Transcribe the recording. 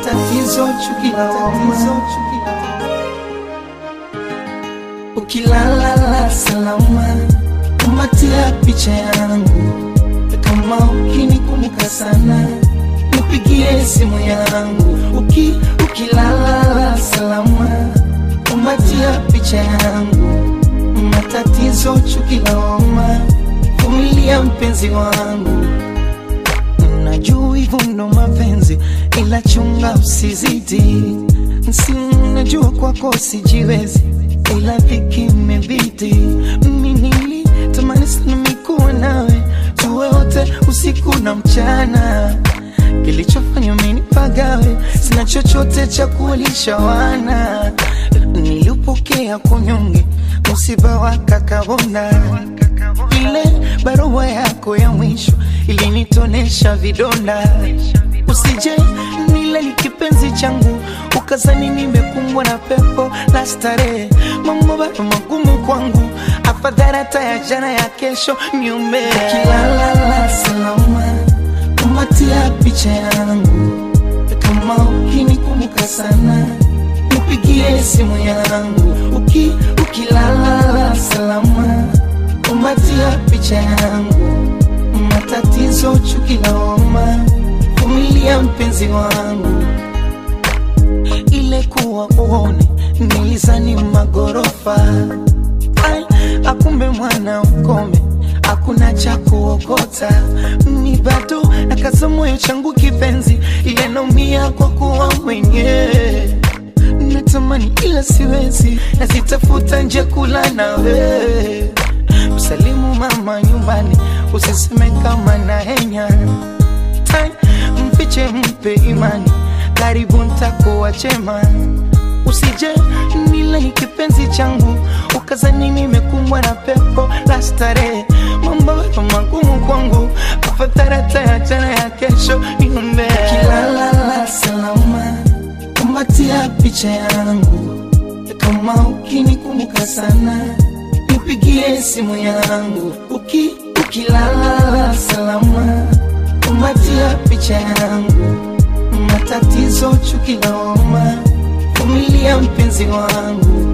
matatizo chuki tatizo chuki ukilala salama kumatia picha yangu kama ukinikumbuka sana nipigie simu yangu uki ukilala salama kumatia picha yangu matatizo chuki lawama vumilia mpenzi wangu najua hivyo ndo mapenzi ila chunga usizidi si najua kwako sijiwezi ila dhiki imebidi mimi nilitamani sana mikuwa nawe tuwe wote usiku na mchana kilichofanya mimi nipagawe sina chochote cha kuwalisha wana niliupokea kunyonge msiba wa kakabona ile barua yako ya mwisho ilinitonesha vidonda usije nile ni kipenzi changu ukazani nimekumbwa na pepo la starehe mambo bado magumu kwangu afadhali hata ya jana ya kesho niume kilala salama kumatia picha yangu kama ukinikumbuka sana nipigie simu yangu uki ukilala salama kumatia picha yangu matatizo chuki lawama vumilia mpenzi wangu ile kuwa uone nilizani magorofa Ai, akumbe mwana ukome hakuna cha kuokota ni bado nakaza moyo changu kipenzi ile naumia kwa kuwa mwenyewe natamani ila siwezi nazitafuta nje kula nawe msalimu mama nyumbani usiseme kama na henya Tai, mfiche mpe imani karibu ntakuwa chema usije nile ni kipenzi changu ukazani nimekumbwa na pepo la starehe mambo bado magumu kwangu afadhali hata ya jana ya kesho niombe kilala salama kumbatia picha yangu kama ukinikumbuka sana nipigie simu yangu uki ukilala salama kumbatia picha yangu matatizo chuki lawama vumilia mpenzi wangu